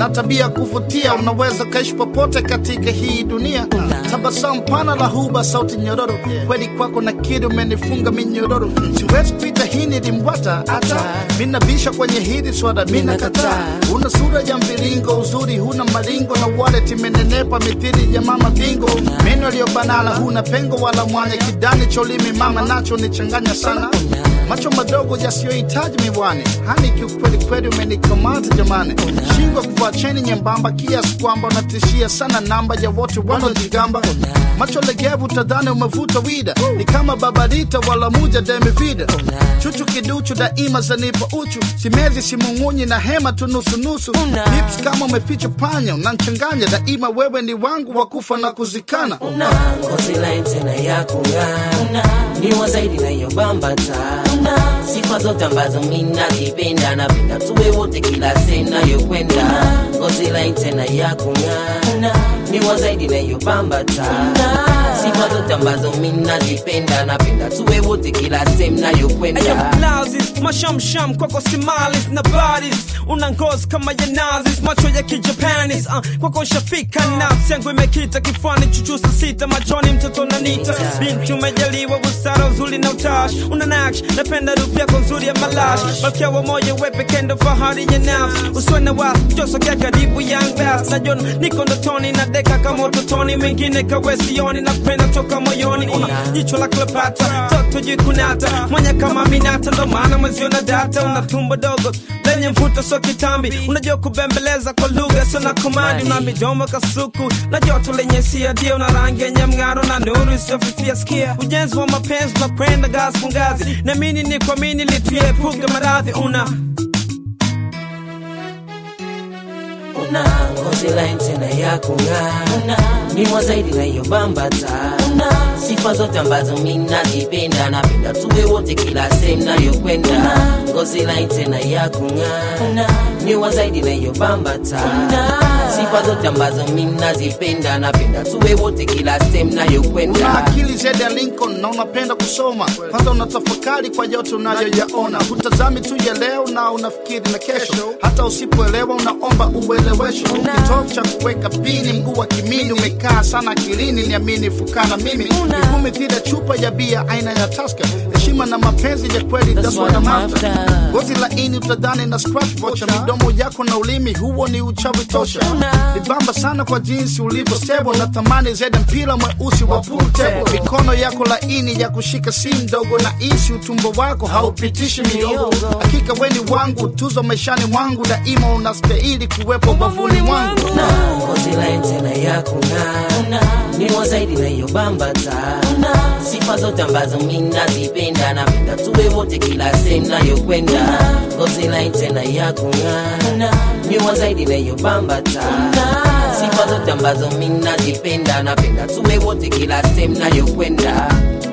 na tabia kuvutia, unaweza kaishi popote katika hii dunia. Tabasamu pana la huba, sauti nyororo, kweli kwako na kidi umenifunga minyororo. Siwezi kuita hii ni dimbwata, hata minabisha kwenye hili swada, mina kataa. Una sura ya mviringo, uzuri huna maringo, na wallet imenenepa mithili ya mama bingo. Meno yaliyobanana, huna pengo wala mwanya, kidani cholimi mama nacho nichanganya sana macho madogo yasiyohitaji miwani, hani kiukweli kweli umenikamata jamani, shingo kuvaa cheni nyembamba kiasi kwamba unatishia sana namba ya wote wanaojigamba, macho legevu tadhani umevuta wida, ni kama babarita wala muja demivida, chuchu kiduchu daima zanipa uchu, simezi simung'unyi na hema tu nusunusu, lips kama umeficha panya, unanchanganya daima, wewe ni wangu wa kufa na kuzikana. una ngozi laini tena ya kung'aa, ni wa zaidi na hiyo bambata, sifa zote ambazo mi nazipenda, napenda tuwe wote kila sehemu nayokwenda. Ngozi laini tena ya kung'aa, ni wa zaidi na hiyo bambata, sifa zote ambazo mi nazipenda, napenda tuwe wote kila sehemu nayokwenda. Blouses, mashamsham kwako simalis na badis una ngozi kama ya nazis macho ya kijapanis uh, kwako shafika nafsi yangu imekita kifuani chuchusa sita machoni mtoto nanita binti umejaliwa busara uzuri na utash una naksh napenda rufu yako nzuri ya malash malkia wa moyo wepe kendo fahari ya nafsi usiwe na wasi josogea karibu young bass najona niko ndotoni na deka kama utotoni mengine kawesioni na kupenda toka moyoni una jicho la Cleopatra toto jikunata mwanya kama minata ndo maana mwezio na data una tumbo dogo lenye mvuto so kitambi unajua kubembeleza kwa lugha sio na komandi una midomo kasuku na joto lenye siadia una rangi yenye mng'aro na nuru isiyofifia skia ujenzi wa mapenzi unakwenda ngazi kwa ngazi namini ni kuamini lituepuke maradhi una una ngozi laini tena ya kung'aa, ni wa zaidi na hiyo bambata, sifa zote ambazo mi nazipenda, napenda tuwe wote kila sehemu nayokwenda. Ngozi laini tena ya kung'aa, ni wa zaidi na hiyo bambata, sifa zote ambazo mi nazipenda, napenda tuwe wote kila sehemu Una nayokwenda. akili zaidi ya Lincoln na unapenda kusoma, kwanza unatafakari kwa yote unayoyaona, hutazami tu ya leo na unafikiri na kesho, hata usipoelewa unaomba uelewesho. Kitovu cha kuweka pini, mguu wa kimini umekaa sana akilini, niamini fukana mimi miguu mithili ya chupa ya bia aina ya Tusker, heshima na mapenzi ya kweli, that's what I'm after. Ngozi laini utadhani na scratch vocha, midomo yako na ulimi, huo ni uchawi tosha. Nibamba sana kwa jinsi ulivyo stable, na thamani zaidi mpira mweusi wa pool table. Mikono yako laini ya kushika si mdogo, na isi utumbo wako haupitishi miogo. Hakika weni wangu, tuzo maishani mwangu, daima unastahili kuwepo bavuni mwangu. na ngozi laini tena ya kung'aa, ni wa zaidi na hiyo bambata, sifa zote ambazo mi nazipenda, napenda tuwe wote kila sehemu nayokwenda. Ngozi laini tena ya kung'aa, ni wa zaidi na hiyo bambata, sifa zote ambazo mi nazipenda, napenda tuwe wote kila sehemu nayokwenda.